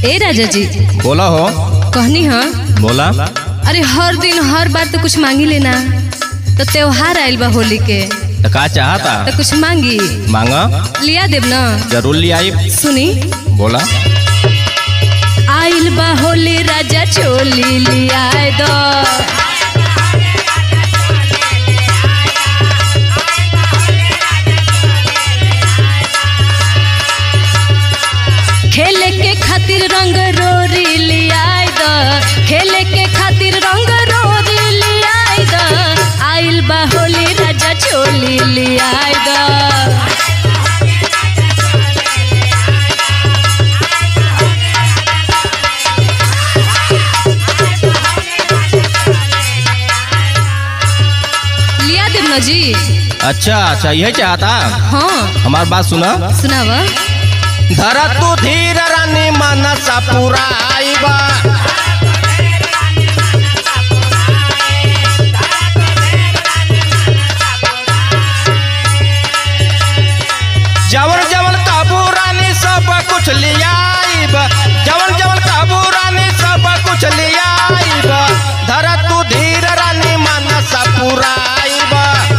ए राजा जी बोला हो कहनी हाँ बोला अरे हर दिन हर बार तो कुछ मांगी लेना तो त्योहार आइल बा होली के तो का चाहता तो कुछ मांगी मांगा लिया देब ना जरूर ले आई सुनी बोला आइल बा होली राजा चोली लिया दो खेले के खातिर रंग रोरी लिया दो खेले के खातिर रंग रोरी लिया दो आइल बा होली राजा चोली लिया दो लिया देव ना जी अच्छा अच्छा यही चाहता हाँ हमार बात सुना सुनाव धर तू धीर रानी मनसा पुराइबा जवन जवन काबू रानी सब कुछ लियाइब जवन जवन काबू रानी सब कुछ लियाइब धर तू धीर रानी मनसा पुराइबा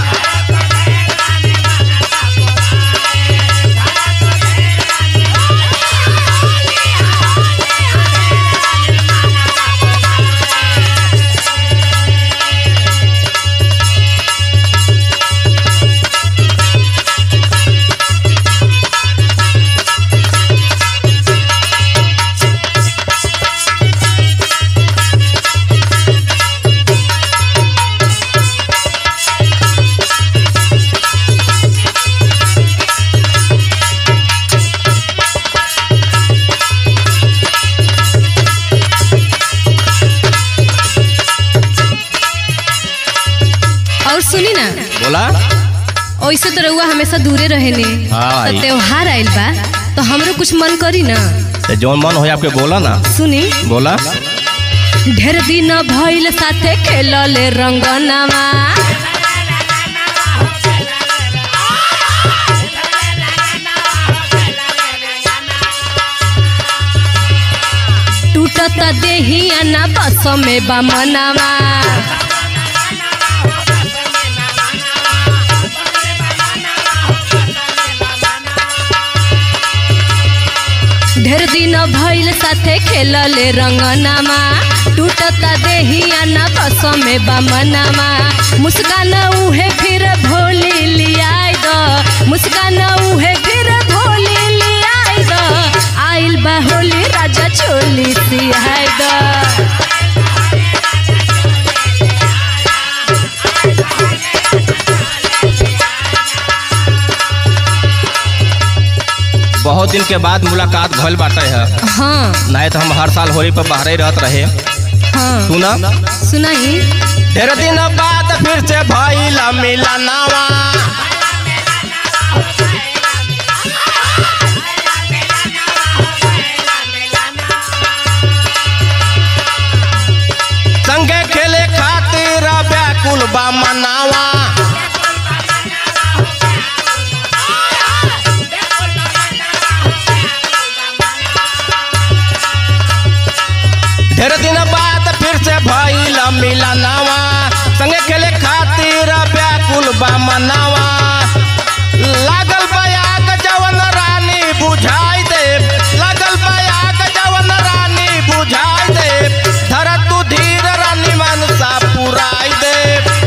और सुनी ना बोला ऐसे तो रउआ हमेशा दूरे रहेनी हाँ तो भाई। त्योहार आइल बा तो हमरो कुछ मन करी ना तो जौन मन हो आपके बोला ना सुनी बोला ढेर दिन भइल साथे खेलले रंगनामा टूटत देहिया ना बस में बा मनावा ढेर दिन भइल साथे खेलले रंगनामा टूटता देहिया ना बस में बमनामा मुस्कान उहे फिर भोली लियाई दो मुस्कान उहे फिर भोली लियाई दो आइल बा होली राजा चोली सियाई दो बहुत दिन के बाद मुलाकात भइल बाटे है हाँ नहीं तो हम हर साल होली पर बाहर ही रहत रहे हाँ सुना सुनाई ढेर दिन बाद फिर से भइल मिलनवा संगे खेले खातिर व्याकुल बा मनावा ढेर दिन बाद फिर से भइल मिलनवा संगे खेले खातिर व्याकुल बा मनावा लागल बयाग जवन रानी बुझाई दे लागल बयाग जवन रानी बुझाई दे धर तू धीर रानी मनसा पुराई दे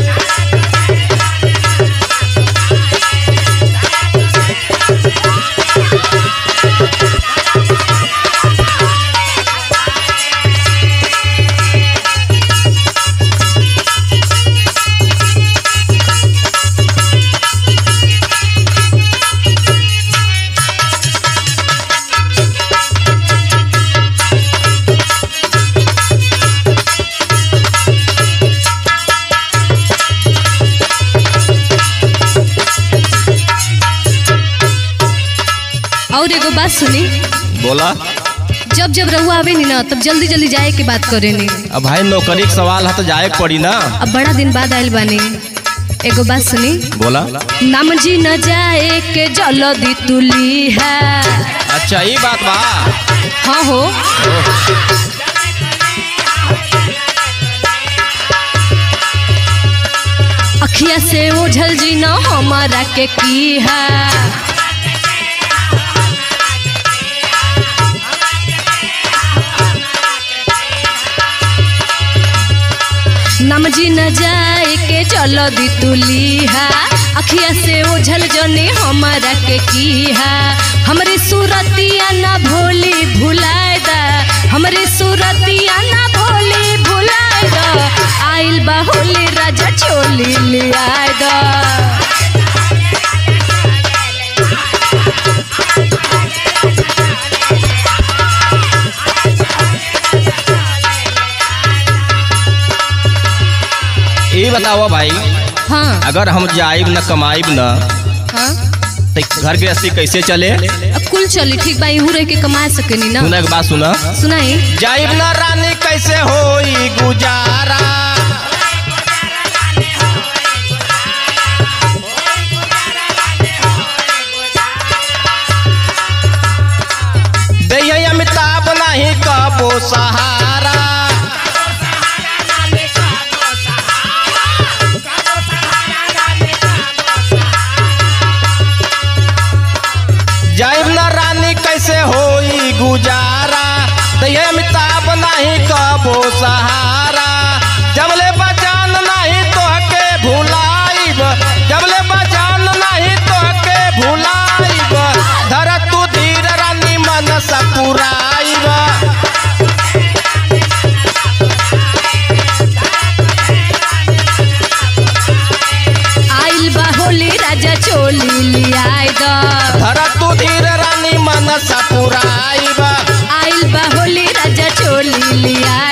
और एगो बात सुनी बोला जब जब रहुआ आवे नी ना तब जल्दी जल्दी जाए के बात करे नी अब भाई नौकरी के सवाल है तो जाए के पड़ी ना अब बड़ा दिन बाद आइल बानी एगो बात सुनी बोला नाम जी न जाए के जल्दी तुली है अच्छा ये बात बा हाँ हो अखिया से ओझल जी न हमारा के की है नम जी न जाए के चलो दी तुलिहा अखिया से ओझल जने हमारा के की है हमरे सूरतिया न भोली भुलाए दा हमरे सूरतिया न भोली भुलाए दा आइल बा होली राजा चोली लियाए दा ये बताओ भाई हाँ अगर हम जाइब न कमाइब न हाँ तो घर गृहस्थी कैसे चले अब कुल चली ठीक बा इहू रह के कमा सकेनी ना सुना के बात सुना सुनाई जाइब न रानी कैसे होई गुजारा दैया अमिताभ नहीं कबो सहारा जाइब न रानी कैसे होई गुजारा दैया अमिताभ नहीं कबो सहारा जबले बजान नहीं तोहके भुलाइब जबले बजान नहीं तोहके भुलाइब धर तू धीर रानी मन सपुराइब आइल बा होली राजा चोली लियाए दा धर तू धीर रानी मन सपुराइब आइल बा होली राजा चोली लियाए